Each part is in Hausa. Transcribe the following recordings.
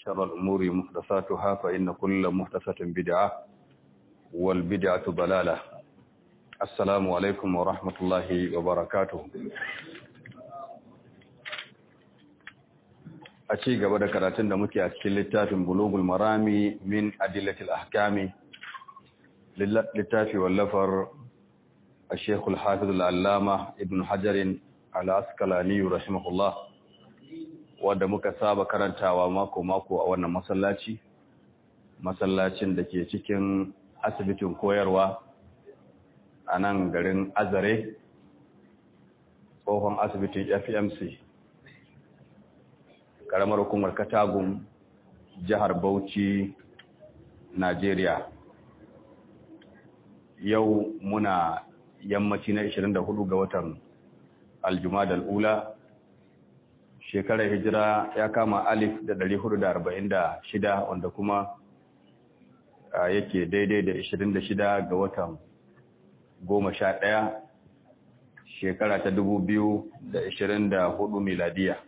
وشر الأمور محدثاتها فإن كل محدثة بدعة والبدعة ضلالة السلام عليكم ورحمة الله وبركاته a ci gaba da karatun da muke a cikin littafin bulugul marami min adillatil ahkami littafi wallafar a shekul hafizul allama ibn hajarin al'askalani rahimahullah wadda muka saba karantawa mako-mako a wannan masallaci masallacin da ke cikin asibitin koyarwa a nan garin azare tsohon asibitin fmc karamar hukumar katagun jihar bauchi najeriya yau muna yammaci na 24 ga watan aljumada al'ula shekarar hijira ya kama alif da 446 wanda kuma yake daidai da 26 ga watan 11 shekara ta 2024 miladiya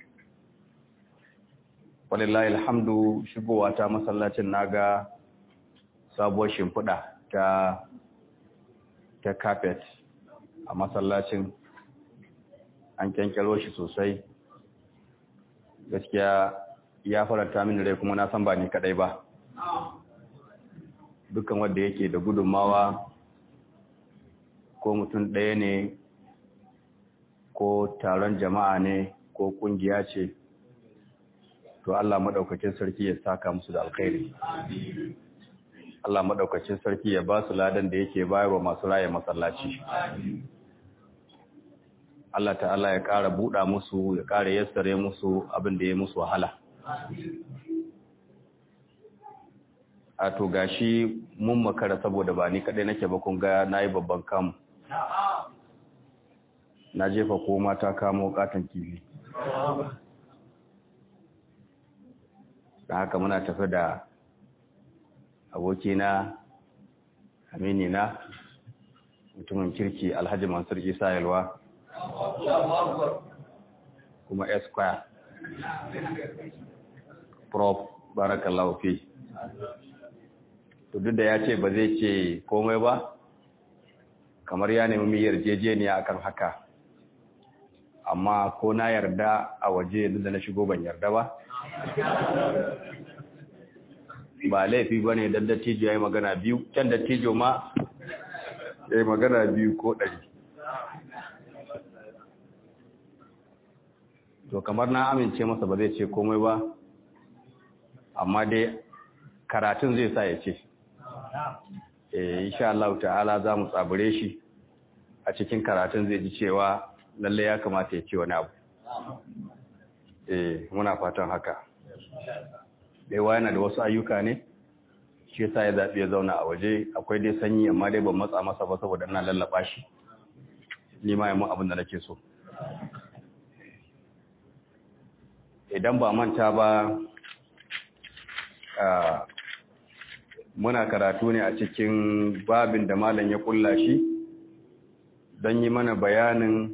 walillahi alhamdu shigowa ta masallacin naga sabuwar shimfiɗa ta ta carpet a masallacin an kyankyalo shi sosai gaskiya ya faranta mini rai kuma na san ba ni kadai ba dukkan wanda yake da gudunmawa ko mutum ɗaya ne ko taron jama'a ne ko ƙungiya ce to Allah maɗaukacin sarki ya saka musu da alkhairi Allah maɗaukacin sarki ya ba su ladan da yake bayarwa masu raya masallaci Allah ta'ala ya ƙara buɗa musu ya ƙara yassare musu abin da ya musu wahala a to gashi mun makara saboda ba ni kaɗai nake ba kun ga na yi babban kamu na jefa ko mata kamo katon kifi da haka muna tafi da abokina aminina mutumin kirki alhaji mansur isa yalwa kuma esquire prof barakallahu fi to duk da ya ce ba zai ce komai ba kamar ya nemi yarjejeniya akan haka amma ko na yarda a waje da na shigo ban yarda ba ba laifi ba ne don dattijo ya yi magana biyu can dattijo ma ya yi magana biyu ko ɗari to kamar na amince masa ba zai ce komai ba amma dai karatun zai sa ya ce insha Allah ta'ala za mu tsabure shi a cikin karatun zai ji cewa lalle ya kamata ya ce wani abu eh muna fatan haka daiwa yana da wasu ayyuka ne shi yasa ya zaɓi ya zauna a waje akwai dai sanyi amma dai ban matsa masa ba saboda ina lallaba shi ni ma mun abin da nake so idan ba manta ba muna karatu ne a cikin babin da malam ya kulla shi don yi mana bayanin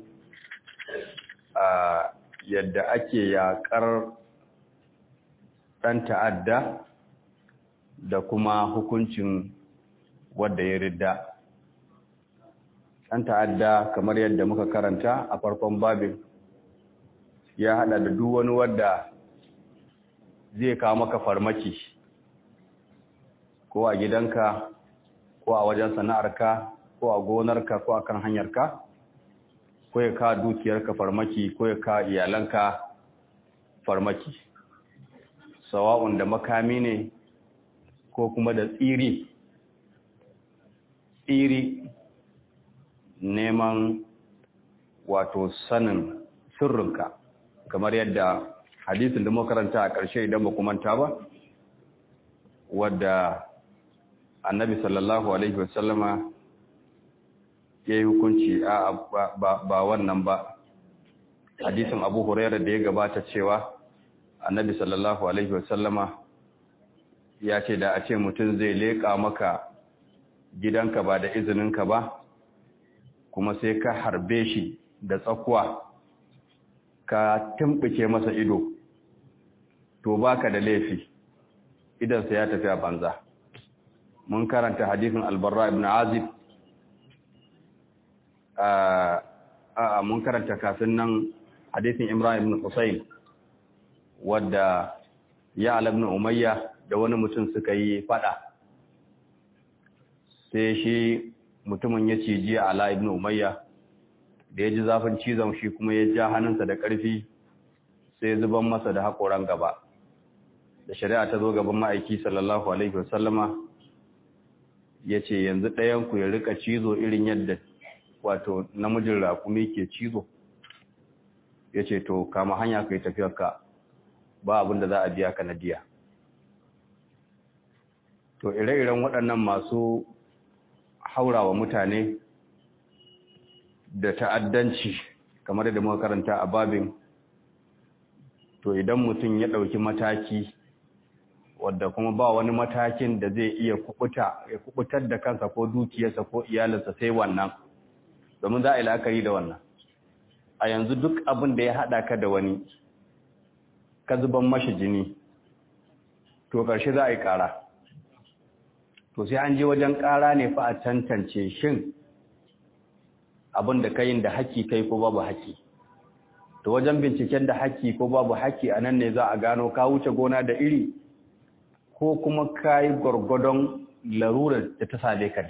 yadda ake yakar ɗan ta'adda da kuma hukuncin wadda ya ridda ɗan ta'adda kamar yadda muka karanta a farkon babin ya haɗa da duk wani wadda zai kawo maka farmaki ko a gidanka ko a wajen sana'arka ko a gonarka ko a kan hanyarka ko ya kawo dukiyarka farmaki ko ya kawo iyalanka farmaki sawa'un da makami ne ko kuma da tsiri tsiri neman wato sanin sirrinka kamar yadda hadisin da makaranta a ƙarshe idan ba manta ba wadda annabi sallallahu alaihi wasallama ya yi hukunci a ba wannan ba hadisin abu hurairar da ya gabata cewa annabi sallallahu alaihi wasallama ya ce da a ce mutum zai leƙa maka gidanka ba da izininka ba kuma sai ka harbe shi da tsakuwa ka tumɓuke masa ido to baka da laifi idan sa ya tafi a banza mun karanta hadisin albarra ibn azib a mun karanta kafin nan hadisin imran ibn husayn wadda ya ibn umayya da wani mutum suka yi fada sai shi mutumin ya ciji ala ibn umayya da ya ji zafin cizon shi kuma ya ja hannunsa da ƙarfi sai zuban masa da haƙoran gaba da shari'a ta zo gaban ma'aiki sallallahu alaihi wasallama ya ce yanzu ɗayanku ya rika cizo irin yadda wato namijin rakumi ke cizo ya ce to kama hanya ka yi tafiyarka ba abin da za a biya ka na diya to ire-iren waɗannan masu haurawa mutane da ta'addanci kamar da muka karanta a babin to idan mutum ya ɗauki mataki wadda kuma ba wani matakin da zai iya kubuta ya kubutar da kansa ko dukiyarsa ko iyalinsa sai wannan domin za a yi la'akari da wannan a yanzu duk abin da ya haɗa ka da wani ka zuban mashi jini to ƙarshe za a yi ƙara to sai an je wajen ƙara ne fa a tantance shin abin da kayin da haƙƙi kai ko babu haƙƙi to wajen binciken da haƙƙi ko babu haƙƙi a nan ne za a gano ka wuce gona da iri ko kuma ka yi gwargwadon larurar da ta sade ka ne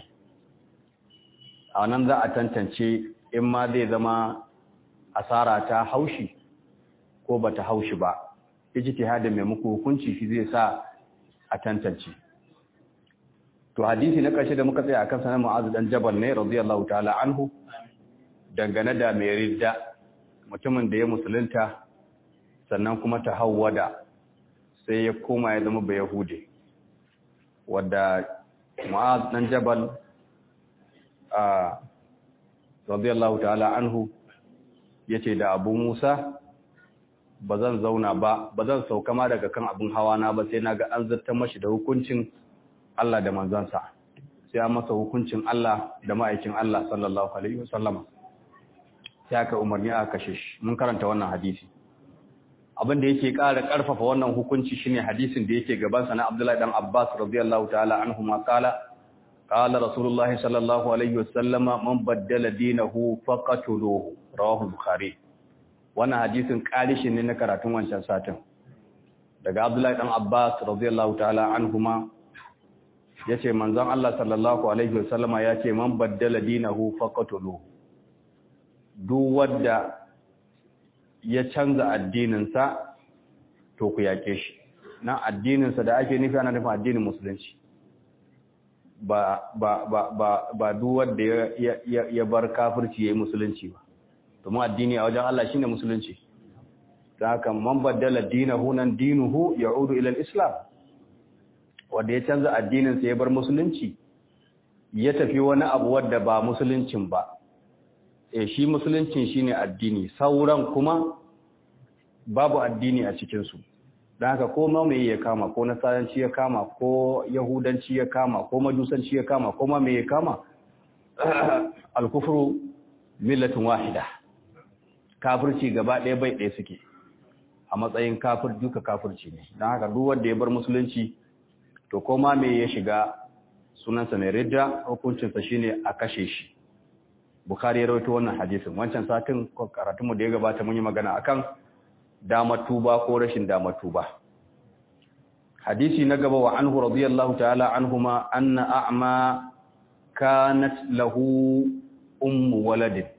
a nan za a tantance in ma zai zama asara ta haushi ko ba ta haushi ba ijtihadin mai muku hukunci shi zai sa a tantance to hadisi na ƙarshe da muka tsaya akan sanar mu'azu dan jabal ne radiyallahu ta'ala anhu dangane da mai ridda mutumin da ya musulunta sannan kuma ta hawwada sai ya koma ya zama bayahude wadda mu'az dan jabal a radiyallahu ta'ala anhu yace da abu musa ba zan zauna ba ba zan sauka ma daga kan abin hawa na ba sai naga an zartar mashi da hukuncin Allah da manzansa sai an masa hukuncin Allah da ma'aikin Allah sallallahu alaihi wasallama sai aka umarni aka kashe shi mun karanta wannan hadisi abin da yake ƙara ƙarfafa wannan hukunci shine hadisin da yake gaban sa na Abdullahi dan Abbas radiyallahu ta'ala anhu ma qala qala rasulullahi sallallahu alaihi wasallama man baddala dinahu faqatuluhu rawahu bukhari wannan hadisin ƙarishin ne na karatun wancan satin daga Abdullahi dan Abbas radiyallahu ta'ala anhuma yace manzon Allah sallallahu alaihi wasallama yace man baddala dinahu faqatuluhu duk wanda ya canza addininsa to ku yake shi na addininsa da ake nufi ana nufin addinin musulunci ba ba ba ba ba duk wanda ya ya ya bar kafirci yayin musulunci ba domin addini a wajen Allah shine musulunci dan haka man baddala dinahu nan dinuhu ya'udu ila al-islam wanda ya canza addininsa ya bar musulunci ya tafi wani abu wanda ba musuluncin ba e shi musuluncin shine addini sauran kuma babu addini a cikinsu don haka ko mai ya kama ko nasaranci ya kama ko yahudanci ya kama ko majusanci ya kama ko ma mai ya kama alkufru millatin wahida kafirci gaba ɗaya bai ɗaya suke a matsayin kafir duka kafirci ne don haka duk wanda ya bar musulunci to ko ma mai ya shiga sunansa mai ridda hukuncinsa shine a kashe shi Bukhari ya rawaito wannan hadisin wancan satin karatunmu da ya gabata mun yi magana akan damar tuba ko rashin damar tuba hadisi na gaba wa anhu radiyallahu ta'ala anhuma anna a'ma kanat lahu ummu waladin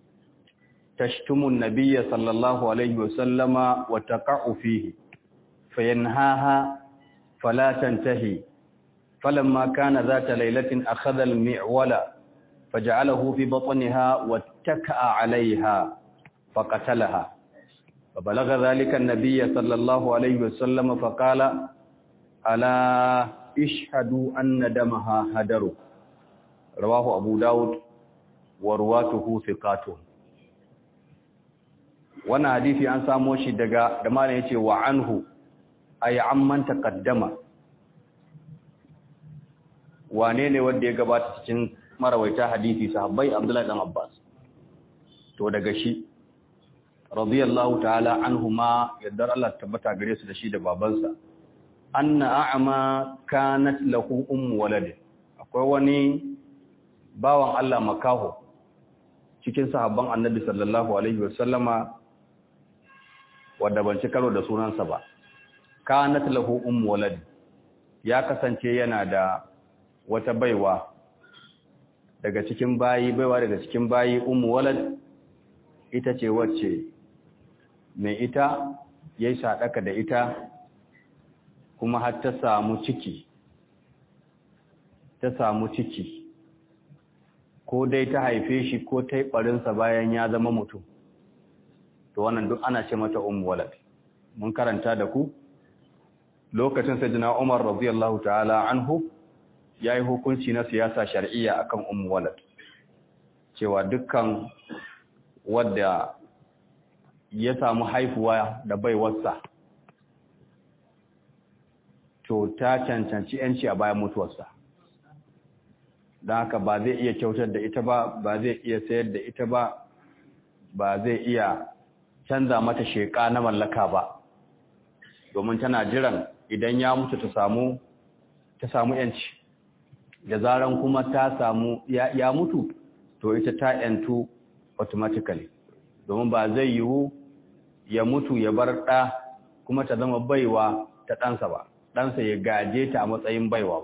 tashtumu an-nabiyya sallallahu alayhi wa sallama wa taqa'u fihi fayanhaha fala tantahi falamma kana dhata laylatin akhadha al-mi'wala فجعله في بطنها واتكأ عليها فقتلها فبلغ ذلك النبي صلى الله عليه وسلم فقال ألا اشهدوا أن دمها هدر رواه أبو داود ورواته ثقات وانا حديثي an samo shi daga da malai yace wa anhu ay amman taqaddama wane ne wanda ya gabata cikin marawaita hadisi sahabbai Abdullahi dan Abbas to daga shi radiyallahu ta'ala anhuma yaddar Allah tabbata gare su da shi da babansa anna a'ma kanat lahu ummu walad akwai wani bawan Allah makaho cikin sahabban annabi sallallahu alaihi wasallama wanda ban ci karo da sunansa ba kanat lahu ummu walad ya kasance yana da wata baiwa daga cikin bayi baiwa daga cikin bayi ummu walad ita ce wacce mai ita yayi sadaka da ita kuma har ta samu ciki ta samu ciki ko dai ta haife shi ko ta yi ɓarinsa bayan ya zama mutum to wannan duk ana ce mata ummu walad mun karanta da ku lokacin sayyidina Umar radiyallahu ta'ala anhu yayi hukunci na siyasa shar'iyya akan ummu walad cewa dukkan wanda ya samu haifuwa da baiwarsa to ta cancanci yanci a bayan mutuwarsa don haka ba zai iya kyautar da ita ba ba zai iya sayar da ita ba ba zai iya canza mata sheka na mallaka ba domin tana jiran idan ya mutu ta samu ta samu yanci da zaran kuma ta samu ya, ya mutu to ita ta yantu automatically domin ba zai yiwu ya mutu ya bar ɗa kuma ta zama baiwa ta ɗansa ba ɗansa ya gaje ta a matsayin baiwa ba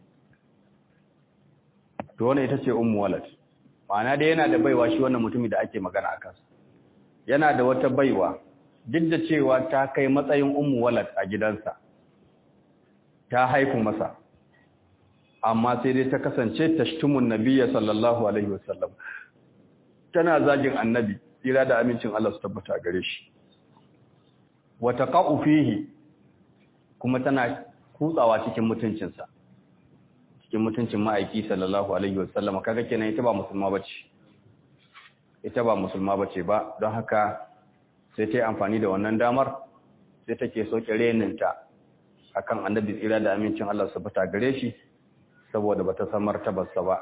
to wannan ita ce ummu walad ma'ana dai yana da baiwa shi wannan mutumi da ake magana a kansa yana da wata baiwa duk da cewa ta kai matsayin ummu walad a gidansa ta haifu masa amma sai dai ta kasance tashtumun nabiyya sallallahu alaihi wasallam tana zagin annabi tsira da amincin Allah su tabbata gare shi wa taqa'u fihi kuma tana kutsawa cikin mutuncinsa cikin mutuncin ma'aiki sallallahu alaihi wasallam kaga kenan ita ba musulma bace ita ba musulma bace ba don haka sai ta yi amfani da wannan damar sai take soke reninta akan annabi tsira da amincin Allah su fita gare shi saboda bata san martabarsa ba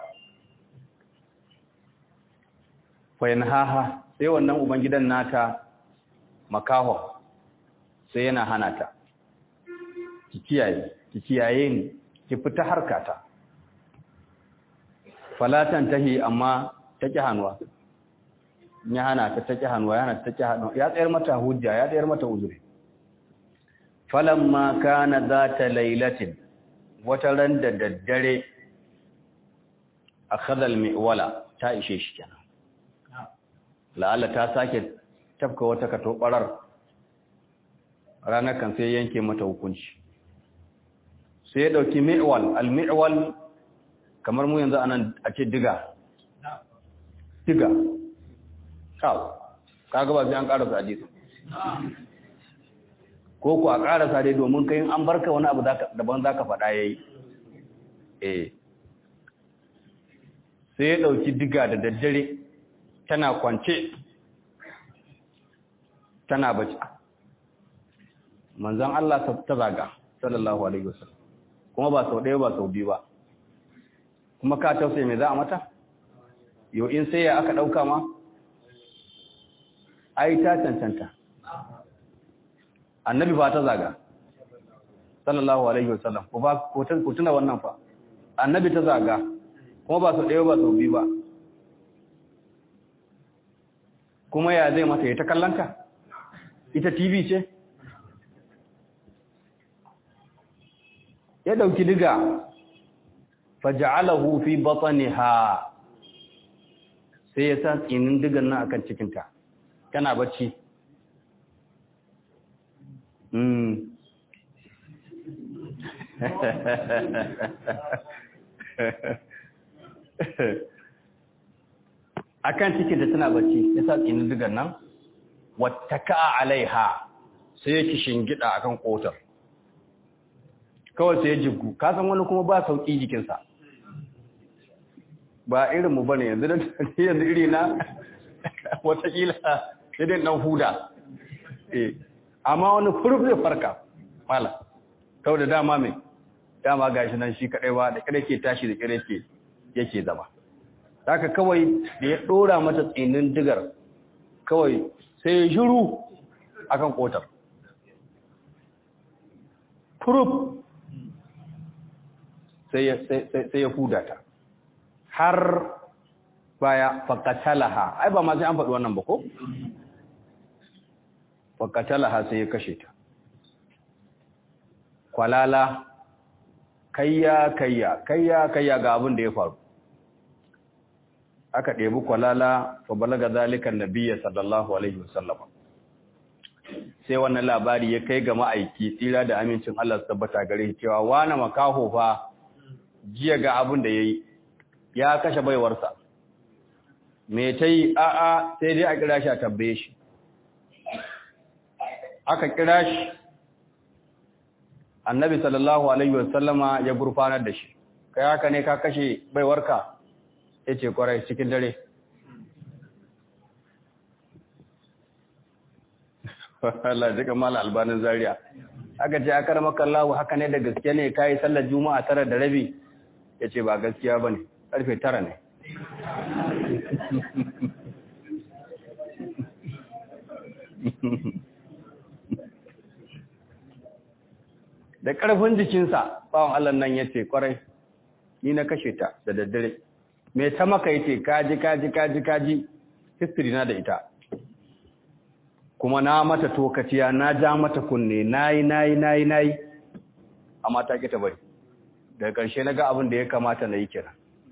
fa yanhaha sai wannan ubangidan nata makaho sai yana hana ta ki kiyaye ki kiyaye ni ki fita harkata falatan tahi amma take hanwa ya hana ta take hanwa yana take hanwa ya tsayar mata hujja ya tsayar mata uzuri falamma kana zata lailatin wata ran da daddare akhadha almiwala ta ishe shi kenan la'alla ta sake tafka wata katobarar ranar kan sai yanke mata hukunci sai ya dauki mi'wal al-mi'wal kamar mu yanzu anan a ce diga diga kawo kaga ba sai an karasa hadisi ko ku a karasa dai domin kai an barka wani abu daban zaka faɗa yayi eh sai ya dauki diga da daddare tana kwance tana bace manzon Allah ta zaga sallallahu alaihi wasallam kuma ba sau ɗaya ba sau biyu ba kuma ka tausaye mai za a mata yau in sai ya aka ɗauka ma ai ta cancanta annabi ba ta zaga sallallahu alaihi wasallam ko ba ko tuna wannan fa annabi ta zaga kuma ba sau ɗaya ba sau biyu ba kuma ya zai mata ya ta kallanta ita tv ce ya dauki diga faja'alahu fi batniha sai ya sa tsinin digan nan akan cikinta tana bacci mm akan cikinta tana bacci ya sa tsinin digan nan wattaka alaiha sai ya kishingida akan kotar kawai sai ya jigu kasan wani kuma ba sauƙi jikinsa ba irinmu ba ne yanzu yanzu iri na watakila sai dai ɗan huda amma wani furuf zai farka mala kawai da dama mai dama gashi nan shi kaɗai ba da kare ke tashi da kare ke yake zama haka kawai da ya ɗora mata tsinin digar kawai sai ya shiru akan kotar furuf sai ya huda ta har baya fakatalaha ai ba ma sai an faɗi wannan ba ko fakatalaha sai ya kashe ta kwalala kayya kayya kayya kayya ga abin da ya faru aka ɗebi kwalala fa balaga zalikan nabiyya sallallahu alaihi wasallam sai wannan labari ya kai ga ma'aiki tsira da amincin Allah su tabbata gare cewa wani makaho fa jiya ga abin da yayi ya kashe baiwarsa me ta yi a'a sai dai a kira shi a tabbaye shi aka kira shi annabi sallallahu alaihi wasallama ya gurfanar da shi kai haka ne ka kashe baiwarka yace kwarai cikin dare Allah jika mala albanin zaria aka ce akar makallahu haka ne da gaske ne kai sallar juma'a tara da rabi yace ba gaskiya bane karfe tara ne da ƙarfin jikinsa bawan Allah nan ya ce ƙwarai ni na kashe ta da daddare mai ta maka ya ce kaji kaji kaji kaji history na da ita kuma na mata tokaciya na ja mata kunne nayi nayi nayi nayi amma ta ki ta bari daga ƙarshe na ga abin da ya kamata na yi kira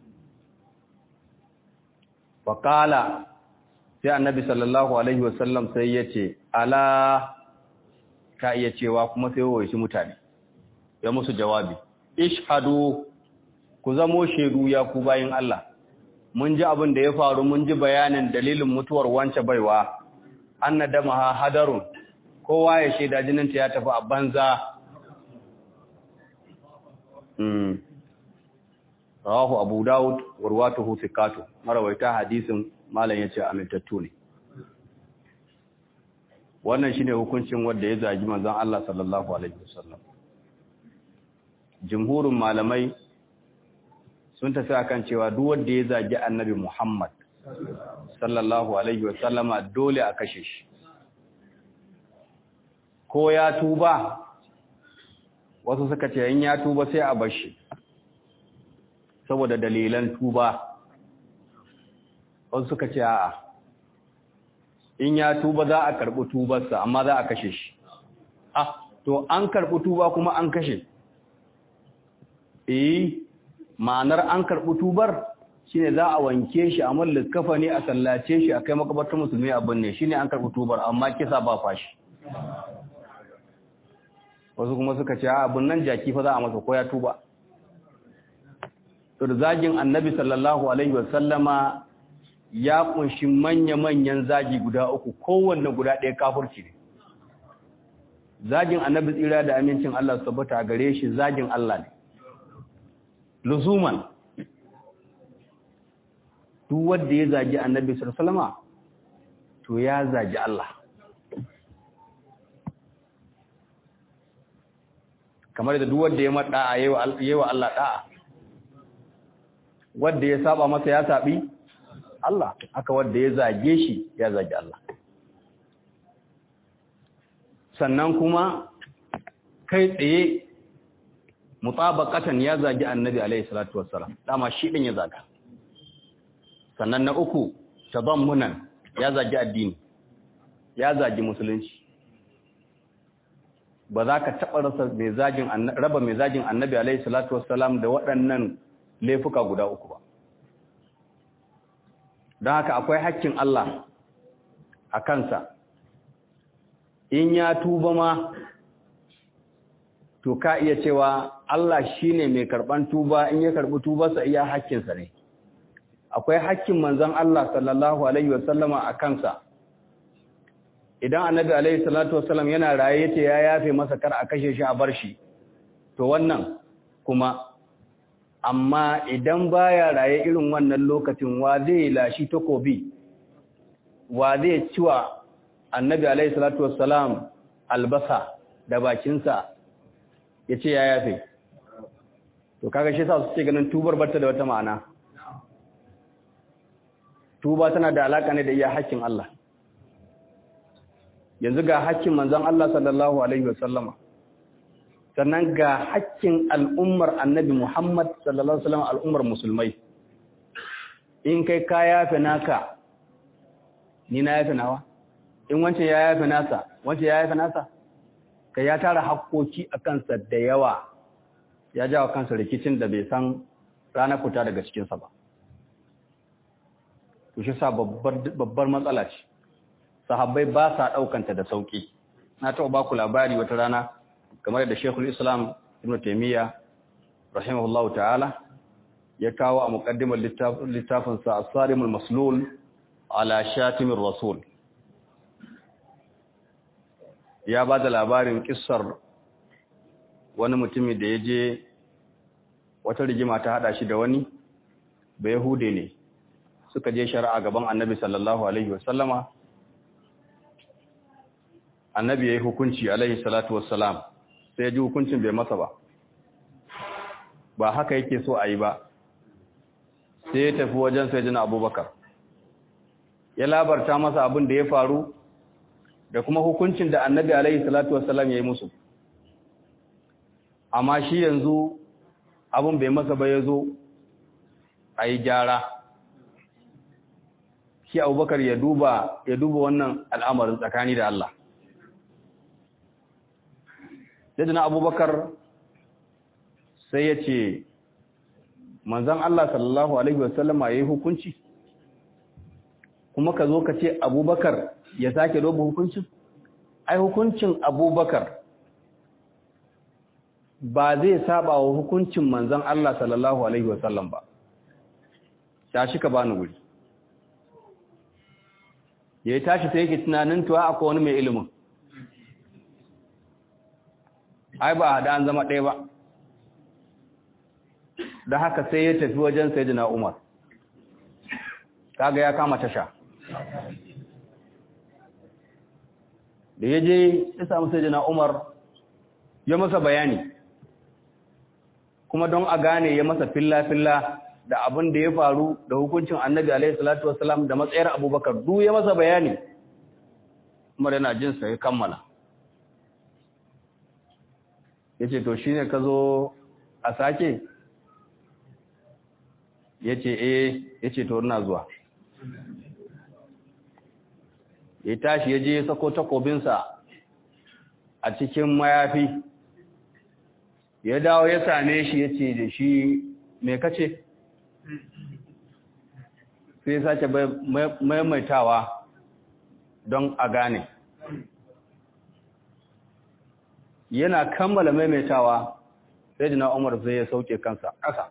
faƙala sai annabi sallallahu alaihi wasallam sai ya ce ala ka iya cewa kuma sai wa shi mutane ya musu jawabi ishhadu ku zamo shaidu ya ku bayin Allah mun ji abin da ya faru mun ji bayanin dalilin mutuwar wance baiwa annadamaha hadarun kowa ya shaida jininta ya tafi a banza mm rawahu abu daud warwatuhu thiqatu marawaita hadisin malam yace amintattu ne wannan shine hukuncin wanda ya zagi manzon Allah sallallahu alaihi wasallam jumhurin malamai sun tafi akan cewa duk wanda ya zagi annabi Muhammad sallallahu alaihi wasallama dole a kashe shi ko ya tuba wasu suka ce in ya tuba sai a bar shi saboda dalilan tuba wasu suka ce a'a in ya tuba za a karɓi tubarsa amma za a kashe shi ah to an karɓi tuba kuma an kashe eh ma'anar an karɓi tubar shine za a wanke shi a mallin kafa ne a sallace shi a kai makabartar musulmi abin ne shine an karɓi tubar amma kisa ba fashi wasu kuma suka ce abin nan jaki fa za a masa ko ya tuba to da zagin annabi sallallahu alaihi wasallama ya kunshi manya-manyan zagi guda uku kowanne guda ɗaya kafurci ne zagin annabi tsira da amincin Allah su tabbata gare shi zagin Allah ne luzuman duk wanda ya zagi annabi sallallahu to ya zagi Allah kamar da duk wanda ya mada yayi wa Allah da'a wanda ya saba masa ya sabi Allah aka wanda ya zage shi ya zage Allah sannan kuma kai tsaye mutabaqatan ya zage annabi alaihi salatu wassalam dama shi din ya zaga sannan na uku tadammunan ya zage addini ya zage musulunci ba za ka taɓa rasa mai zagin raba mai zagin annabi alaihi salatu wassalam da waɗannan laifuka guda uku ba don haka akwai hakkin Allah a kansa in ya tuba ma to ka iya cewa Allah shine mai karban tuba in ya karbi tubarsa iya hakkinsa ne akwai hakkin manzon Allah sallallahu alaihi wasallama a kansa idan annabi alaihi salatu wasallam yana raye yace ya yafe masa kar a kashe shi a bar shi to wannan kuma amma idan baya raye irin wannan lokacin wa zai lashi takobi wa zai ciwa annabi alaihi salatu wassalam albasa da bakinsa ya ce ya yafe to kaga shi sa su ce ganin tubar barta da wata ma'ana tuba tana da alaka ne da iya hakkin Allah yanzu ga hakkin manzon Allah sallallahu alaihi wasallama sannan ga hakkin al'ummar annabi Muhammad sallallahu alaihi wasallam al'ummar musulmai in kai ka yafe naka ni na yafe nawa in wancan ya yafe nasa wancan ya yafe nasa kai ya tara hakkoki a kansa da yawa ya jawo kansa rikicin da bai san ranar fita daga cikinsa ba to shi sa babbar matsala ce sahabbai ba sa ɗaukanta da sauƙi na taɓa ba ku labari wata rana kamar da shekul islam ibn taimiyya rahimahullahu ta'ala ya kawo a muƙaddimar littafinsa a tsarimul maslul ala shatimin rasul ya ba da labarin ƙisar wani mutumi da ya je wata rigima ta haɗa shi da wani ba yahude ne suka je shari'a gaban annabi sallallahu alaihi wasallama annabi ya yi hukunci alaihi salatu wassalam sai ji hukuncin bai masa ba ba haka yake so a yi ba sai ya tafi wajen sai jina abubakar ya labarta masa abin da ya faru da kuma hukuncin da annabi alaihi salatu wassalam ya yi musu amma shi yanzu abin bai masa ba ya zo a yi gyara shi abubakar ya duba ya duba wannan al'amarin tsakani da Allah yadda na abubakar sai ya ce manzan Allah sallallahu Alaihi wasallama ya yi hukunci kuma ka zo ka ce abubakar ya sake doba hukuncin ai hukuncin abubakar ba zai saba wa hukuncin manzan Allah sallallahu Alaihi wasallam ba ta shi ka bani wuri ya yi tashi sai yake tunanin tuwa akwai wani mai ilimin ai ba da an zama ɗaya ba da haka sai ya tafi wajen sayyidina Umar kaga ya kama tasha da ya je ya samu sayyidina Umar ya masa bayani kuma don a gane ya masa filla-filla da abin da ya faru da hukuncin annabi alaihi salatu wasalam da matsayar abubakar duk ya masa bayani Umar yana jinsa ya kammala ya ce to shi ne ka zo a sake ya ce eh ya ce to ina zuwa ya tashi ya je ya sako takobinsa a cikin mayafi ya dawo ya same shi ya ce da shi mai kace sai sake maimaitawa don a gane yana kammala maimaitawa sai jina umar zai ya sauke kansa ƙasa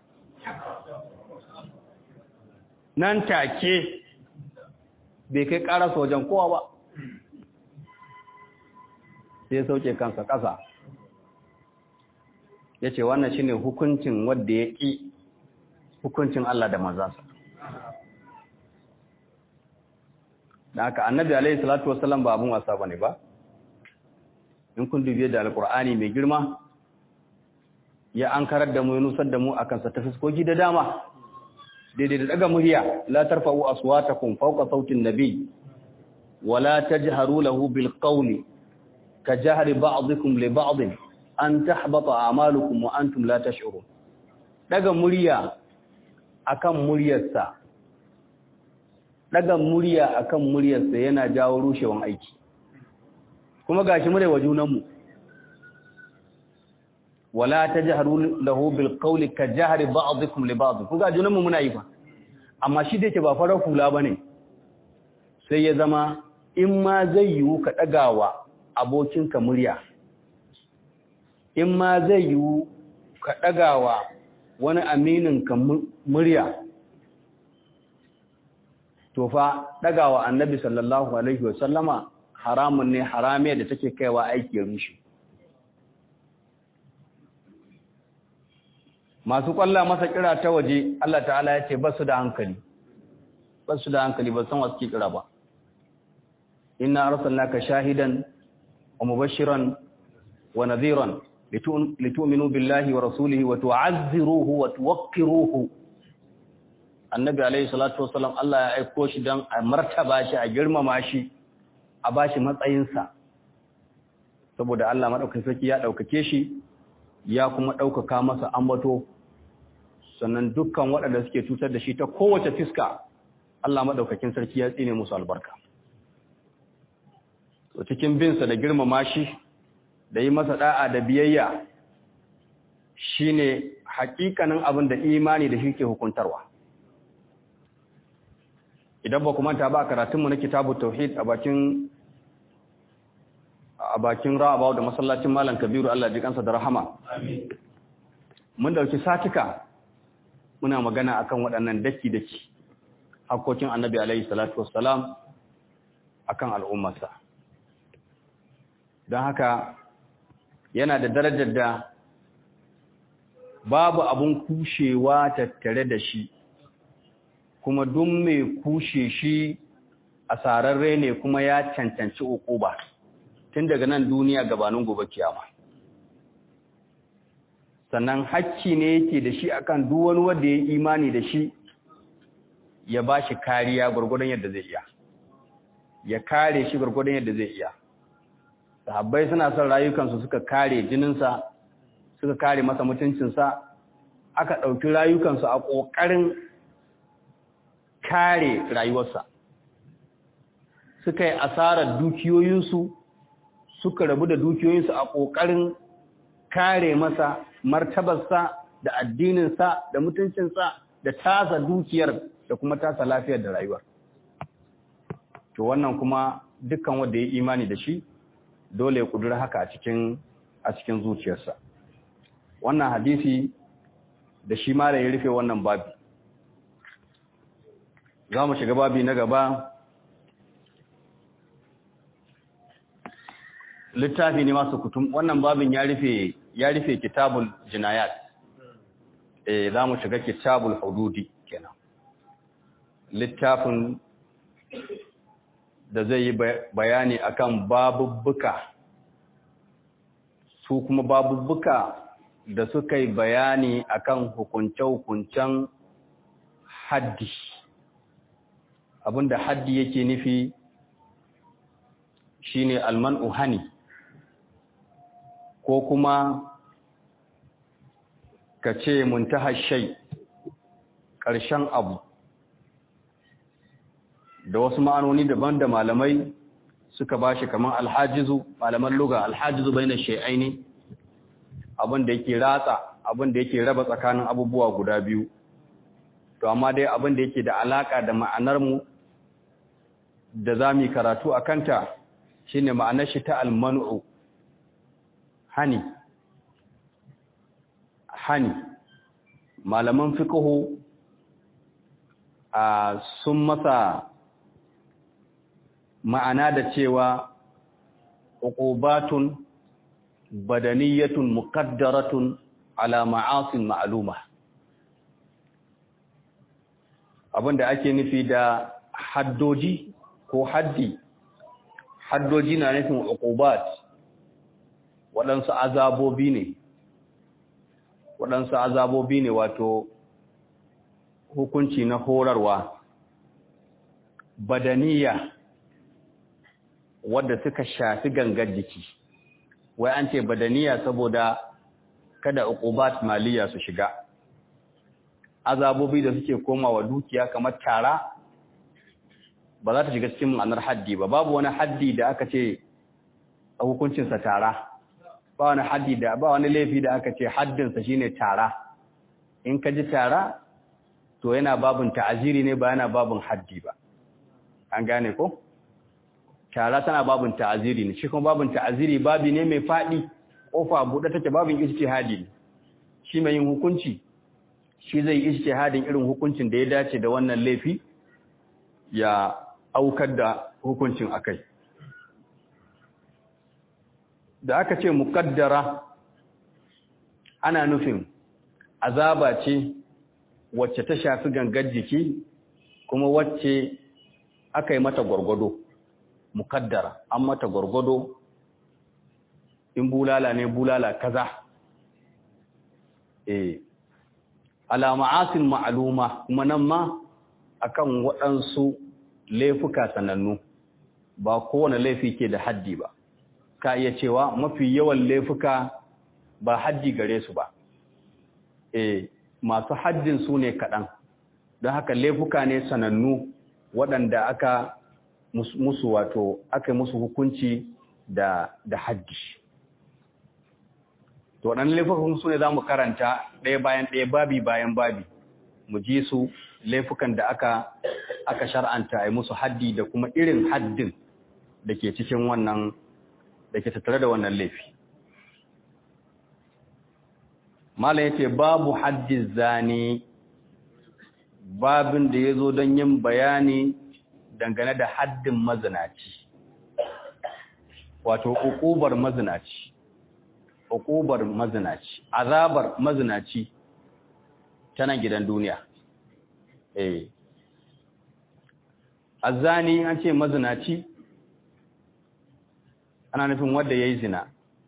nan take bai kai ƙarasa wajen kowa ba sai ya sauke kansa ƙasa ya ce wannan shi ne hukuncin wadda ya ƙi hukuncin Allah da mazasa da haka annabi alaihi salatu wasallam ba abin wasa ba ne ba in kun dubiye da alkur'ani mai girma ya an karar da mu ya nusar da mu akan sa ta fiskoki da dama daidai da daga murya la tarfa'u aswatakum fawqa sautin nabi wala tajharu lahu bil qawli ka jahri ba'dikum li ba'd an tahbata a'malukum wa antum la tash'urun daga murya akan muryarsa daga murya akan muryarsa yana jawo rushewan aiki kuma gashi mu da wa junanmu wala tajharu lahu bil qawli ka jahri ba'dikum li ba'd kun ga junanmu muna yi fa amma shi da yake ba farar hula bane sai ya zama in ma zai yiwu ka dagawa abokinka murya in ma zai yiwu ka dagawa wani aminin ka murya to fa dagawa annabi sallallahu alaihi wasallama haramun ne haramiya da take kaiwa aiki ya rushe masu kwalla masa kira ta waje Allah ta'ala ya ce basu da hankali basu da hankali ba san wasu kira ba inna arsalnaka shahidan wa mubashiran wa nadhiran litu'minu billahi wa rasulihi wa tu'azziruhu wa tuwaqqiruhu annabi alayhi salatu wasallam Allah ya aiko shi dan a martaba shi a girmama shi a bashi matsayinsa saboda Allah madaukakin sarki ya daukake shi ya kuma daukaka masa ambato sannan dukkan waɗanda suke cutar da shi ta kowace fiska Allah madaukakin sarki ya tsine musu albarka to cikin binsa da girmama shi da yi masa da'a da biyayya shine hakikanin abin da imani da shi ke hukuntarwa idan ba ku manta ba karatunmu na kitabu tauhid a bakin a bakin ra'abawa da masallacin malam kabiru Allah ji kansa da rahama mun dauki satika muna magana akan waɗannan daki daki hakokin annabi alaihi salatu wassalam akan al'ummarsa don haka yana da darajar da babu abun kushewa tattare da shi kuma duk mai kushe shi a sararre ne kuma ya cancanci ukuba tun daga nan duniya gabanin gobe kiyama sannan hakki ne yake da shi akan duk wani wanda ya imani da shi ya ba shi kariya gurgurdan yadda zai iya ya kare shi gurgurdan yadda zai iya sahabbai suna son rayukansu suka kare jininsa suka kare masa mutuncinsa aka ɗauki rayukansu a ƙoƙarin kare rayuwarsa suka yi asarar dukiyoyinsu suka rabu da dukiyoyinsu a ƙoƙarin kare masa martabarsa da addininsa da mutuncinsa da tasa dukiyar da kuma tasa lafiyar da rayuwar to wannan kuma dukkan wanda ya imani da shi dole ya kudura haka a cikin a cikin zuciyarsa wannan hadisi da shi ma da ya rufe wannan babi za mu shiga babi na gaba littafi ne masu kutum wannan babin ya rufe ya rufe kitabul jinayat eh za mu shiga kitabul hududi kenan littafin da zai yi bayani akan babubbuka su kuma babubbuka da suka yi bayani akan hukunce-hukuncen haddi abinda haddi yake nufi shine almanu hani ko kuma ka ce muntaha shai ƙarshen abu da wasu ma'anoni daban da malamai suka bashi kamar alhajizu malaman luga alhajizu bai na shai'aini abinda yake ratsa abinda yake raba tsakanin abubuwa guda biyu to amma dai abinda yake da alaka da ma'anar mu da za mu karatu a kanta shine ma'anar shi ta almanu hani hani malaman fiqhu a sun masa ma'ana da cewa uqubatun badaniyatun muqaddaratun ala ma'asin ma'luma abinda ake nufi da haddoji ko haddi haddoji na nufin uqubat waɗansu azabobi ne waɗansu azabobi ne wato hukunci na horarwa badaniya wadda suka shafi gangar jiki wai an ce badaniya saboda kada uqubat maliya su shiga azabobi da suke komawa dukiya kamar tara ba za ta shiga cikin ma'anar haddi ba babu wani haddi da aka ce a hukuncinsa tara ba wani haddi da ba wani laifi da aka ce haddinsa shine tara in ka ji tara to yana babin ta'aziri ne ba yana babin haddi ba an gane ko tara tana babin ta'aziri ne shi kuma babin ta'aziri babi ne mai fadi kofa buɗe take babin ijtihadi ne shi mai yin hukunci shi zai ijtihadin irin hukuncin da ya dace da wannan laifi ya aukar da hukuncin akai da aka ce muqaddara ana nufin azaba ce wacce ta shafi gangar jiki kuma wacce aka yi mata gwargwado mukaddara an mata gwargwado in bulala ne bulala kaza eh ala ma'asin ma'aluma kuma nan ma akan waɗansu laifuka sanannu ba kowane laifi ke da haddi ba ka iya cewa mafi yawan laifuka ba haddi gare su ba eh masu haddin su ne kaɗan don haka laifuka ne sanannu waɗanda aka musu wato aka musu hukunci da da haddi to waɗannan laifukan su ne za mu karanta ɗaya bayan ɗaya babi bayan babi mu ji su laifukan da aka aka shar'anta a musu haddi da kuma irin haddin da ke cikin wannan da ke tattare da wannan laifi Malam yace babu haddi zani babin da ya zo don yin bayani dangane da haddin mazinaci wato ukubar mazinaci ukubar mazinaci azabar mazinaci ta nan gidan duniya eh azani an ce mazinaci ana nufin wanda yayi zina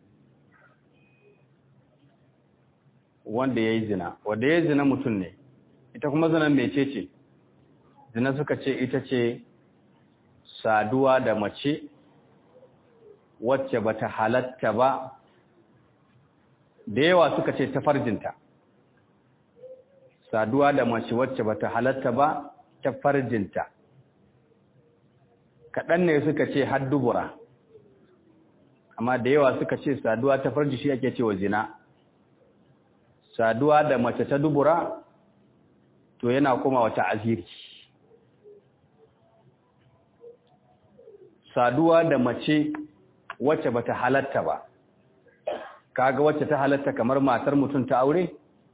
wanda yayi zina wanda yayi zina mutum ne ita kuma zinan mecece zina suka ce ita ce saduwa da mace wacce bata halatta ba da yawa suka ce ta farjinta saduwa da mace wacce bata halatta ba ta farjinta kaɗan ne suka ce har dubura amma da yawa suka ce saduwa ta farji shi ake cewa zina saduwa da mace ta dubura to yana kuma wata aziri saduwa da mace wacce bata halatta ba kaga wacce ta halatta kamar matar mutum ta aure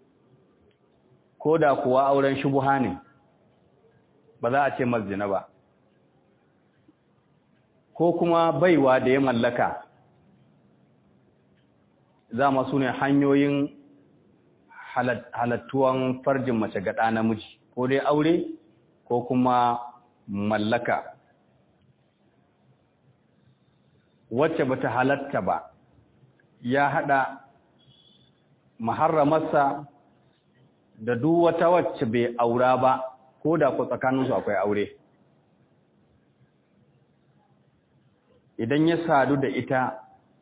ko da kuwa auren shubuha ne ba za a ce mazina ba ko kuma baiwa da ya mallaka za masu ne hanyoyin halattuwan farjin mace ga ɗa namiji ko dai aure ko kuma mallaka wacce bata halatta ba ya hada maharramarsa da duk wata wacce bai aura ba ko da ku tsakaninsu akwai aure idan ya sadu da ita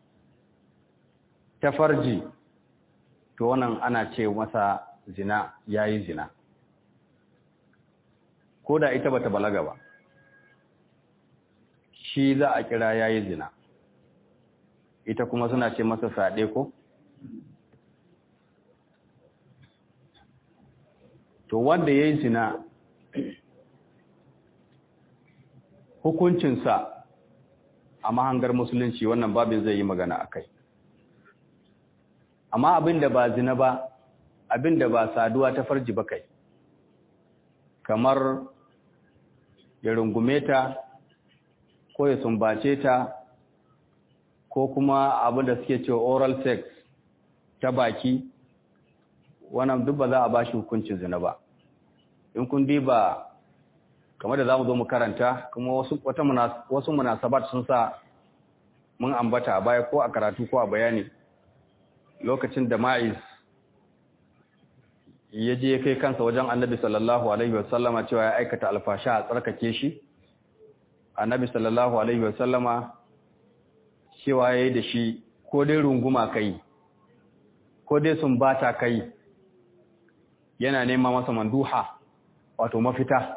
ta farji to wannan ana ce masa zina yayi zina ko da ita bata balaga ba shi za a kira yayi zina ita kuma suna ce masa saɗe ko to wanda ya yi zina hukuncinsa a mahangar musulunci wannan babin zai yi magana a kai amma abinda ba zina ba abinda ba saduwa ta farji ba kai kamar ya rungume ta ko ya sumbace ta ko kuma abin da suke cewa oral sex ta baki wannan duk ba za a ba shi hukuncin zina ba in kun diba kamar da za mu zo mu karanta kuma wasu wata wasu munasabat sun sa mun ambata a baya ko a karatu ko a bayani lokacin da ma'iz ya je kai kansa wajen annabi sallallahu alaihi wasallama cewa ya aikata alfasha a tsarkake shi annabi sallallahu alaihi wasallama cewa ya yi da shi ko dai runguma kai ko dai sun bata kai yana nema masa manduha wato mafita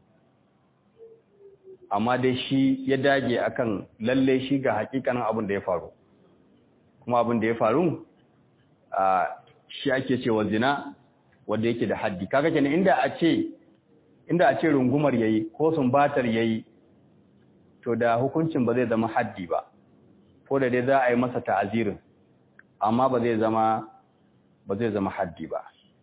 amma dai shi ya dage akan lalle shi ga hakikanin abin da ya faru kuma abin da ya faru a shi ake cewa zina wanda yake da haddi kaga kenan inda a ce inda a ce rungumar yayi ko sumbatar yayi to da hukuncin ba zai zama haddi ba ko da dai za a yi masa ta'azirin amma ba zai zama ba zai zama haddi ba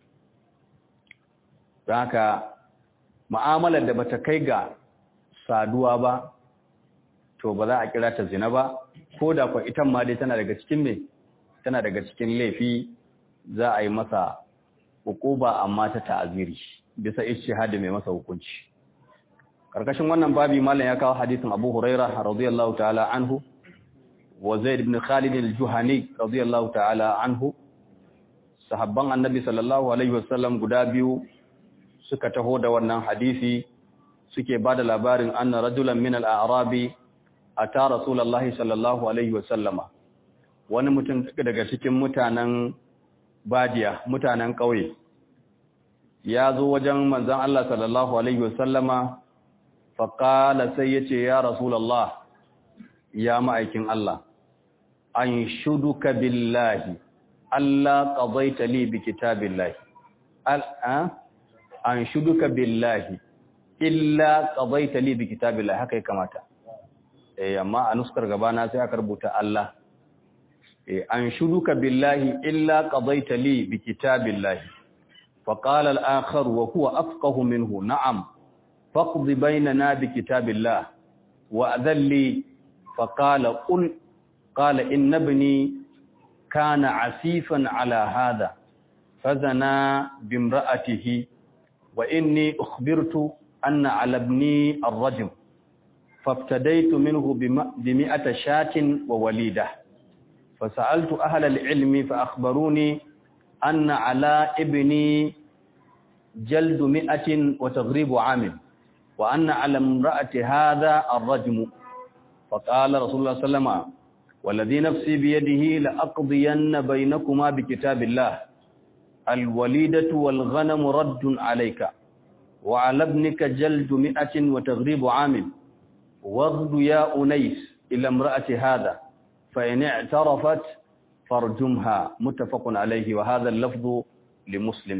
don haka mu'amalar da bata kai ga saduwa ba to ba za a kira ta zina ba ko da kwa itan ma dai tana daga cikin me tana daga cikin laifi za a yi masa hukuba amma ta ta'aziri bisa ijtihadi mai masa hukunci karkashin wannan babi mallan ya kawo hadisin Abu Hurairah radiyallahu ta'ala anhu wa Zaid ibn Khalid al-Juhani radiyallahu ta'ala anhu sahabban annabi sallallahu alaihi wasallam guda biyu suka taho da wannan hadisi suke bada labarin anna rajulan min al-a'rabi ata rasulullahi sallallahu alaihi wasallama wani mutum daga cikin mutanen badiya mutanen ƙauye ya zo wajen manzon Allah sallallahu alaihi wasallama faqala sai yace ya rasulullah ya ma'aikin Allah an shuduka billahi Allah qadaita li bi kitabillahi al an shuduka billahi illa qadaita li bi kitabillahi haka ya kamata eh amma a nuskar gabana sai aka rubuta Allah eh an shuduka billahi illa qadaita li bi kitabillahi فقال الآخر وهو أفقه منه نعم فاقض بيننا بكتاب الله وأذن لي فقال قل قال إن ابني كان عسيفا على هذا فزنا بامرأته وإني أخبرت أن على ابني الرجم فابتديت منه بمئة شاة ووليدة فسألت أهل العلم فأخبروني أن على ابني جلد مئة وتغريب عام وأن على امرأة هذا الرجم فقال رسول الله صلى الله عليه وسلم والذي نفسي بيده لأقضين بينكما بكتاب الله الوليدة والغنم رد عليك وعلى ابنك جلد مئة وتغريب عام واغد يا أنيس إلى امرأة هذا فإن اعترفت فارجمها متفق عليه وهذا اللفظ لمسلم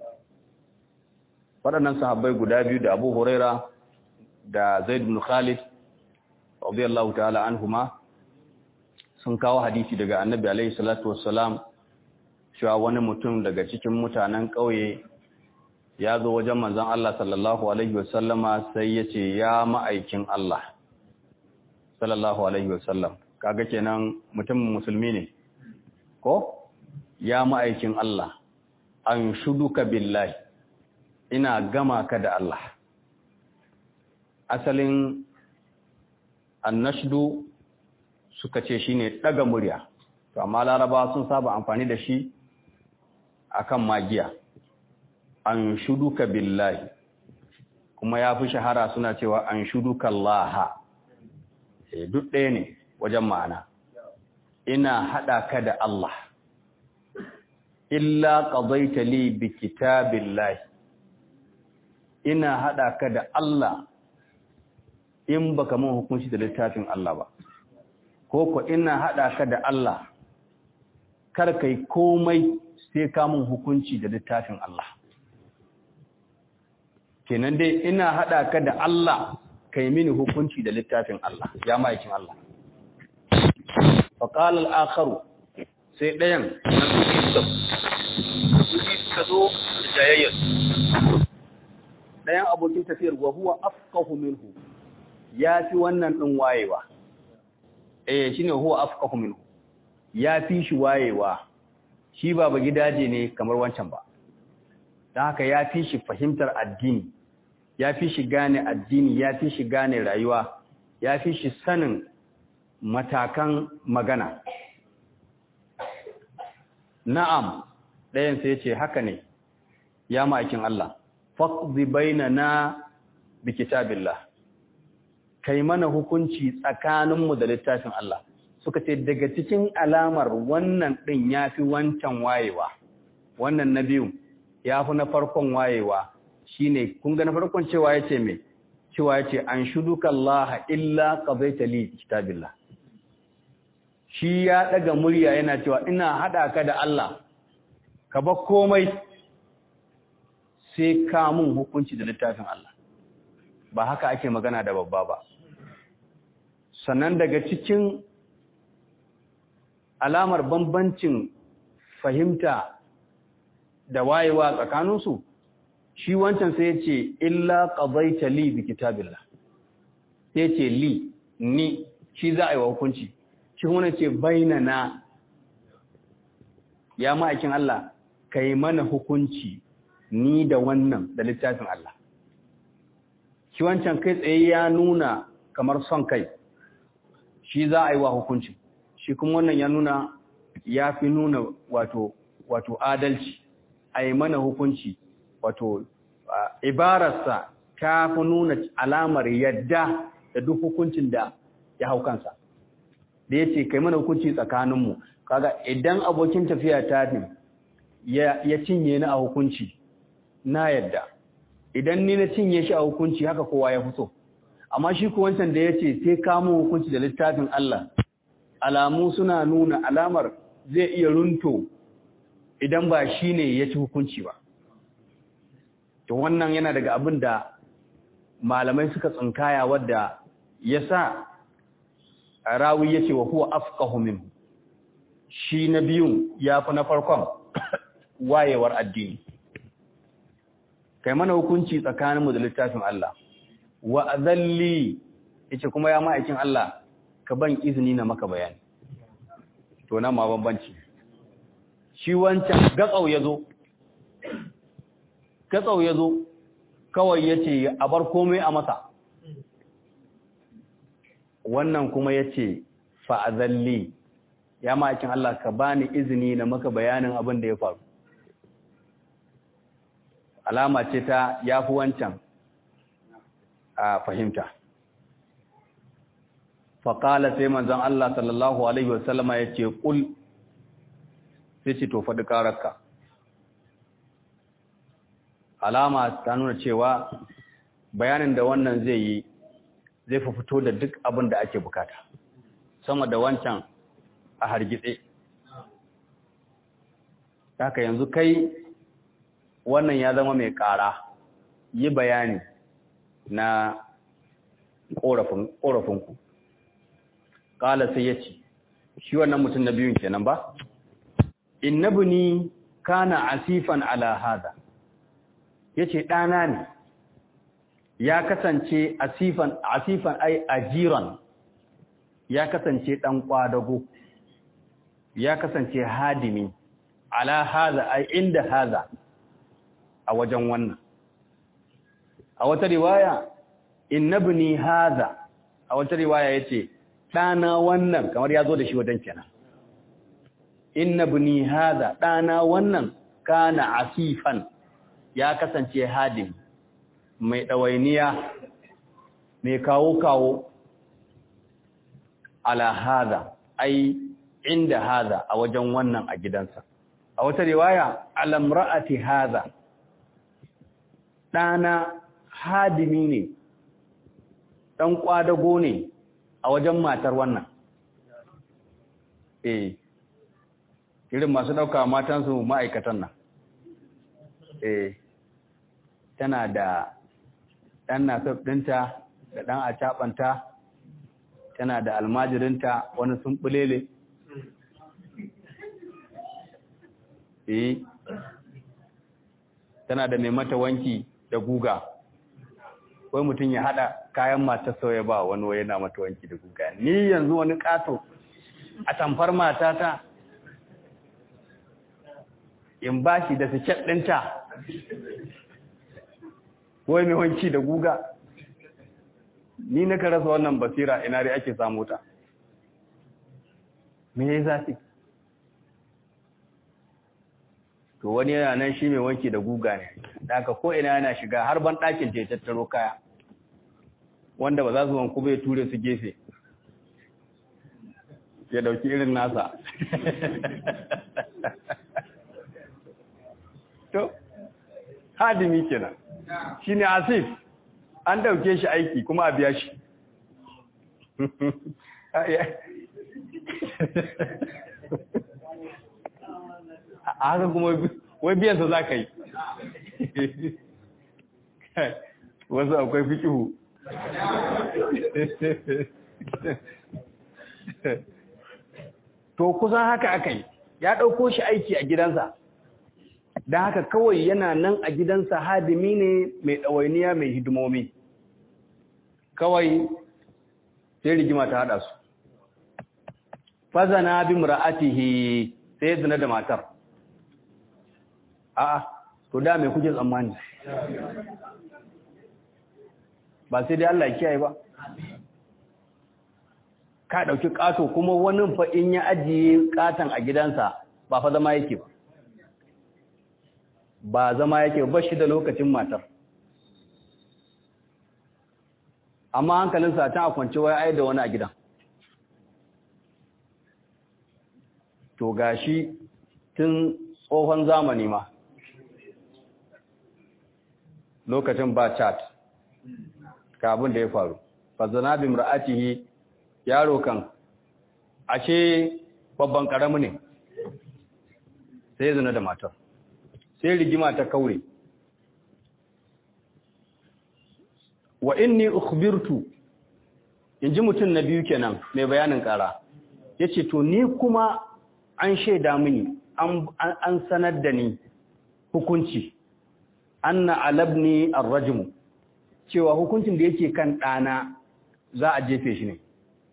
waɗannan sahabbai guda biyu da Abu Huraira da Zaid bin Khalid radiyallahu ta'ala anhuma sun kawo hadisi daga Annabi alaihi salatu wassalam cewa wani mutum daga cikin mutanen ƙauye ya zo wajen manzon Allah sallallahu alaihi wasallama sai ya ce ya ma'aikin Allah sallallahu alaihi wasallam kaga kenan mutum musulmi ne ko ya ma'aikin Allah an shuduka billahi ina gama ka da Allah asalin annashdu suka ce shine daga murya to amma laraba sun saba amfani da shi akan magiya an shuduka billahi kuma ya fi shahara suna cewa an shuduka Allah e duk ɗaya ne wajen ma'ana ina haɗa ka da Allah illa qadaita li bi kitabillahi ina haɗa ka da Allah in baka mun hukunci da littafin Allah ba ko ko ina haɗa ka da Allah kar kai komai sai ka mun hukunci da littafin Allah kenan dai ina haɗa ka da Allah kai mini hukunci da littafin Allah ya ma'aikin Allah faƙalar akharu sai ɗayan na suke suka zo da jayayyar ɗayan abokin tafiyar wa huwa afqahu minhu ya fi wannan ɗin wayewa eh shine huwa afqahu minhu ya fi shi wayewa shi ba ba gidaje ne kamar wancan ba don haka ya fi shi fahimtar addini ya fi shi gane addini ya fi shi gane rayuwa ya fi shi sanin matakan magana na'am ɗayan sai ce haka ne ya ma'aikin Allah faqdi bainana bi kitabillah kai mana hukunci tsakaninmu da littafin Allah suka ce daga cikin alamar wannan ɗin yafi wancan wayewa wannan na biyu yafi na farkon wayewa shine kun ga na farkon cewa yace me cewa yace an shuduka Allah illa qadaita li kitabillah shi ya daga murya yana cewa ina hada ka da Allah ka ba komai sai ka mun hukunci da littafin Allah ba haka ake magana da babba ba sannan daga cikin alamar bambancin fahimta da wayewa tsakaninsu shi wancan sai ya ce illa qadaita li bi kitabillah sai ce li ni shi za a yi wa hukunci shi kuma ce bainana ya ma'aikin Allah kai mana hukunci ni da wannan da littafin Allah shi wancan kai tsaye ya nuna kamar son kai shi za a yi wa hukunci shi kuma wannan ya nuna ya fi nuna wato wato adalci a yi mana hukunci wato ibararsa ta fi nuna alamar yadda da duk hukuncin da ya hau kansa da ya ce kai mana hukunci tsakaninmu kaga idan abokin tafiya ta ne ya cinye ni a hukunci na yadda idan ni na cinye shi a hukunci haka kowa ya fito amma shi ko wancan da ya ce sai kamo hukunci da littafin Allah alamu suna nuna alamar zai iya runto idan ba shi ne ya ci hukunci ba to wannan yana daga abin da malamai suka tsinkaya wadda ya sa rawi ya ce wa huwa afqahu min shi na biyun ya fi na farkon wayewar addini kai mana hukunci tsakaninmu da littafin Allah wa azalli yace kuma ya ma'aikin Allah ka ban izini na maka bayani to nan ma bambanci shi wancan gatsau yazo gatsau yazo kawai yace a bar komai a masa wannan kuma yace fa azalli ya ma'aikin Allah ka bani izini na maka bayanin abin da ya faru alama ce ta yafi wancan a fahimta faƙala sai manzan Allah sallallahu Alaihi wasallama ya ce ƙul sai ce to faɗi ƙararka alama ta nuna cewa bayanin da wannan zai yi zai fi fito da duk abin da ake bukata sama da wancan a hargitse haka yanzu kai wannan ya zama mai ƙara yi bayani na ƙorafinku ƙala sai ya ce shi wannan mutum na biyun kenan ba innabni kana asifan ala hada yace ɗana ne ya kasance asifan asifan ai ajiran ya kasance ɗan ƙwadago ya kasance hadimi ala hada ai inda hada a wajen wannan a wata riwaya innabni hadha a wata riwaya yace dana wannan kamar yazo da shi wadan kenan innabni hadha dana wannan kana asifan ya kasance hadim mai dawainiya mai kawo kawo ala hadha ai inda hadha a wajen wannan a gidansa a wata riwaya alamra'ati hadha dana hadimi ne ɗan ƙwadago ne a wajen matar wannan eh irin masu ɗauka matansu ma'aikatan nan eh tana da ɗan nasaf ɗinta da ɗan acaɓanta tana da almajirinta wani sun ɓulele eh tana da mai mata wanki da guga wai mutum ya hada kayan matar sauya ba wani wai yana mata wanki da guga ni yanzu wani kato a tamfar matata in ba shi da siket ɗinta wai mai wanki da guga ni na rasa wannan basira ina dai ake samu ta me ya zafi to wani yana nan shi mai wanki da guga ne da aka ko ina yana shiga har ban ɗakin ce tattaro kaya wanda ba za su wanku bai ture su gefe ya dauki irin nasa to hadimi kenan shine asif an dauke shi aiki kuma a biya shi a haka kuma wai biyansa za ka yi wasu akwai fikihu to kusan haka aka yi ya ɗauko shi aiki a gidansa don haka kawai yana nan a gidansa hadimi ne mai ɗawainiya mai hidimomi kawai sai rigima ta haɗa su fazana bi mura'atihi sai zina da matar a'a to da mai kuke tsammani ba sai dai Allah ya kiyaye ba ka dauki kato kuma wani fa in ya ajiye katan a gidansa ba fa zama yake ba ba zama yake ba shi da lokacin matar amma hankalinsa ta a kwance wai ai da wani a gidan to gashi tun tsohon zamani ma lokacin ba chat ka abin da ya faru fazana bi mura'atihi yaro kan ashe babban karamu ne sai zina da matar sai rigima ta kaure wa inni ukhbirtu inji mutum na biyu kenan mai bayanin kara yace to ni kuma an shaida mini an sanar da ni hukunci anna alabni arrajmu cewa hukuncin da yake kan ɗana za a jefe shi ne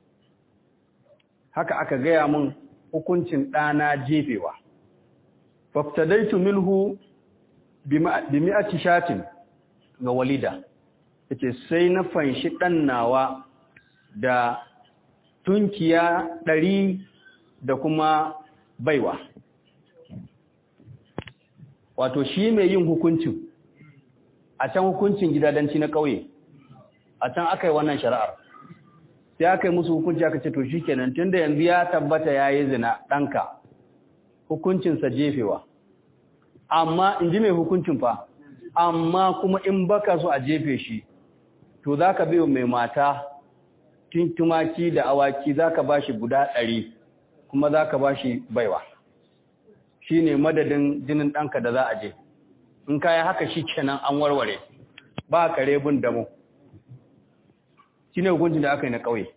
haka aka gaya min hukuncin ɗana jefewa faftadaitu minhu bi mi'ati shatin ga walida yace sai na fanshi ɗan nawa da tunkiya ɗari da kuma baiwa wato shi mai yin hukuncin a can hukuncin gidadanci na ƙauye a can aka yi wannan shari'ar sai aka yi musu hukunci aka ce to shi kenan tun da yanzu ya tabbata ya yi zina ɗanka hukuncinsa jefewa amma in ji mai hukuncin fa amma kuma in baka so a jefe shi to za ka biyo mai mata tumaki da awaki za ka ba shi guda ɗari kuma za ka ba shi baiwa shi ne madadin jinin ɗanka da za a je in kayi haka shi kenan an warware ba kare bin damo shi ne hukuncin da aka yi na ƙauye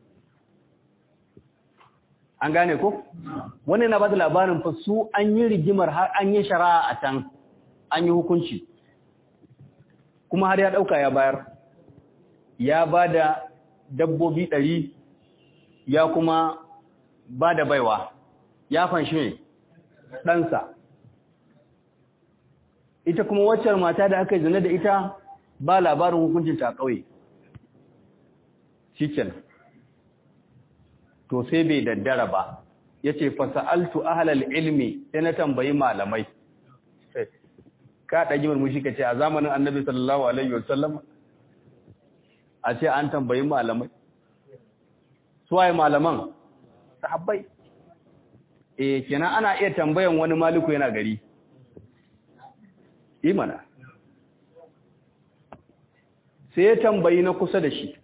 an gane ko? wani na ba da labarin fa su an yi rigimar har an yi shari'a a can an yi hukunci kuma har ya ɗauka ya bayar ya ba da dabbobi ɗari ya kuma ba da baiwa ya fanshi ne ɗansa ita kuma waccar mata da aka yi zane da ita ba labarin hukuncinta a ƙauye shi to sai bai daddara ba ya ce fasa'altu ahalal ilmi sai na tambayi malamai ka ɗagi murmushi ka ce a zamanin annabi sallallahu alaihi wasallam a ce an tambayi malamai suwaye malaman sahabbai eh kenan ana iya tambayan wani maliku yana gari imana sai ya tambayi na kusa da shi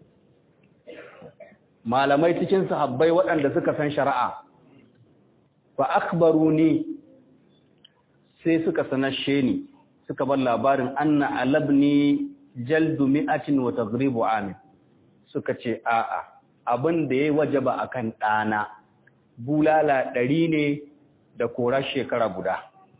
malamai cikin sahabbai waɗanda suka san shari'a fa akhbaruni sai suka sanashe ni suka bar labarin anna alabni jaldu mi'atin wa tagribu amin suka ce a'a abin da yayi wajaba akan ɗana bulala ɗari ne da korar shekara guda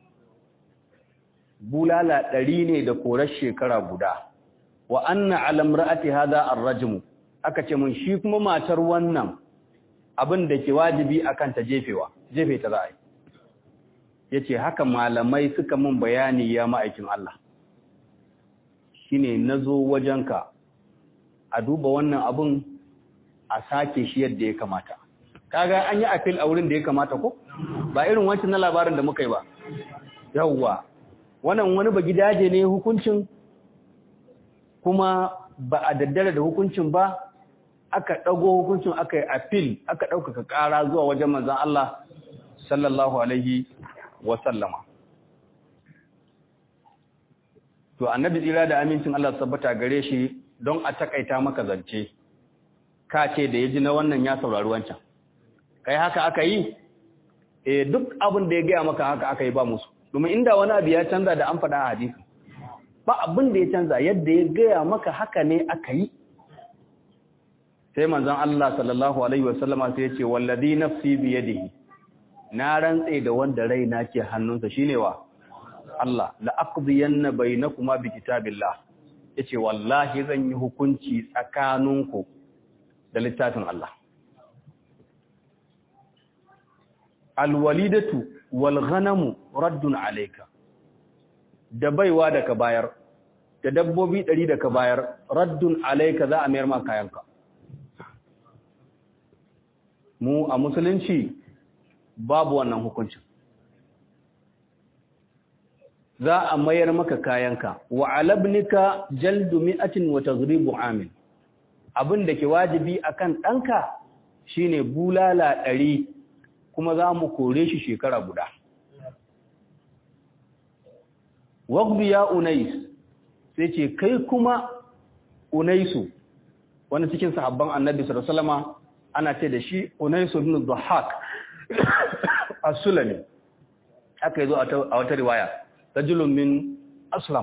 bulala ɗari ne da korar shekara guda wa anna alamra'ati hadha ar-rajmu aka ce mun shi kuma matar wannan abin da ke wajibi akan ta jefewa jefe ta za a yi yace haka malamai suka mun bayani ya ma'aikin Allah shine nazo wajenka a duba wannan abun a sake shi yadda ya kamata kaga an yi appeal a wurin da ya kamata ko ba irin wancan na labarin da muka yi ba yawwa wannan wani ba gidaje ne hukuncin kuma ba a daddare da hukuncin ba aka ɗago hukuncin aka yi appeal aka ɗaukaka ƙara zuwa wajen manzan Allah sallallahu alaihi wasallama to annabi tsira da amincin Allah sabbata gare shi don a takaita maka zance ka ce da ya ji na wannan ya saurari wancan kai haka aka yi eh duk abin da ya gaya maka haka aka yi ba musu domin inda wani abu ya canza da an faɗa a hadisi ba abin da ya canza yadda ya gaya maka haka ne aka yi sai manzon Allah sallallahu alaihi wasallama sai ya ce wallazi nafsi bi yadihi na rantse da wanda raina ke hannunsa shine wa Allah la aqdiyanna bainakuma bi kitabillah yace wallahi zan yi hukunci tsakaninku da littafin Allah alwalidatu wal ghanamu raddun alayka da baiwa da ka bayar da dabbobi ɗari da ka bayar raddun alayka za a mayar ma kayanka mu a musulunci babu wannan hukuncin za a mayar maka kayanka wa alabnika jaldu mi'atin wa taghribu amin abin da ke wajibi akan ɗanka shine bulala ɗari kuma za mu kore shi shekara guda waqbi ya unais sai ce kai kuma unaisu wani cikin sahabban annabi sallallahu alaihi wasallama ana ce da shi unaisu ibn dhahak as-sulami aka yazo a wata riwaya rajulun min aslam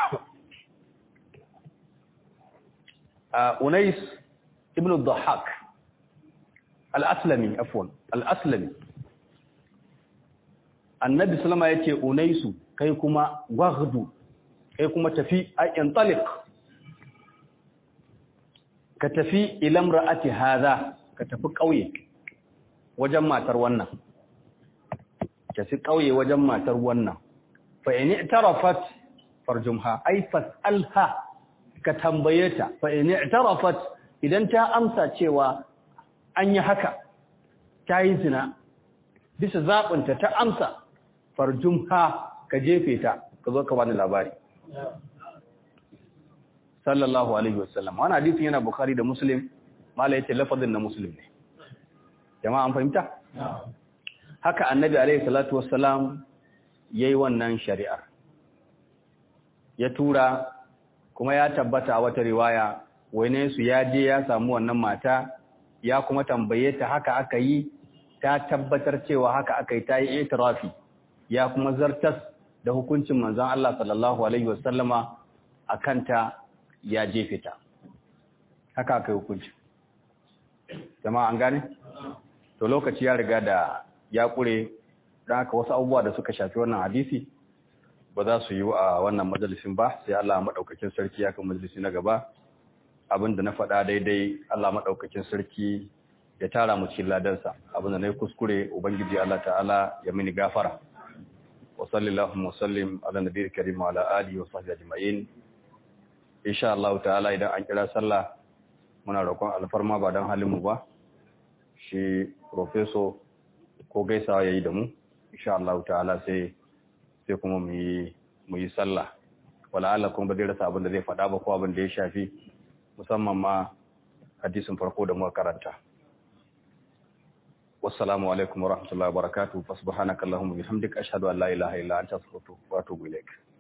unais ibn dhahak al-aslami afwan al-aslami annabi sallama yace unaisu kai kuma waghdu kai kuma tafi ayyan taliq ka tafi ila imra'ati hadha ka tafi kauye wajen matar wannan ka tafi kauye wajen matar wannan fa in i'tarafat farjumha ay fas'alha ka tambaye ta fa in i'tarafat idan ta amsa cewa an yi haka ta yi zina bisa zaɓinta ta amsa farjumha ka jefe ta ka zo ka bani labari sallallahu alaihi wasallam wannan hadisin yana bukhari da muslim mala yace lafazin na muslim ne jama'a an fahimta haka annabi alaihi salatu wassalam yayi wannan shari'ar ya tura kuma ya tabbata a wata riwaya wani su ya je ya samu wannan mata ya kuma tambaye ta haka aka yi ta tabbatar cewa haka aka yi ta yi itirafi ya kuma zartas da hukuncin manzon Allah sallallahu alaihi wasallama akan ta ya jefe ta haka aka yi hukunci jama'a an gane to lokaci ya riga da ya kure don haka wasu abubuwa da suka shafi wannan hadisi ba za su yi a wannan majalisin ba sai Allah maɗaukakin sarki ya kan majalisi na gaba abinda na faɗa daidai Allah maɗaukakin sarki ya tara mu cikin ladansa abinda na yi kuskure ubangiji Allah ta'ala ya mini gafara wa sallallahu wa sallim ala nabiyil karim wa ala alihi wa sahbihi ajma'in insha Allah ta'ala idan an kira sallah muna roƙon alfarma ba don halin mu ba shi professor ko gaisawa yayi da mu insha Allah ta'ala sai sai kuma mu yi mu yi sallah wala Allah kuma ba zai rasa abin da zai faɗa ba ko abin da ya shafi musamman ma hadisin farko da muka karanta wassalamu alaikum wa rahmatullahi wa barakatuh fa subhanakallahumma bihamdika ashhadu an la ilaha illa anta astaghfiruka wa atubu ilaik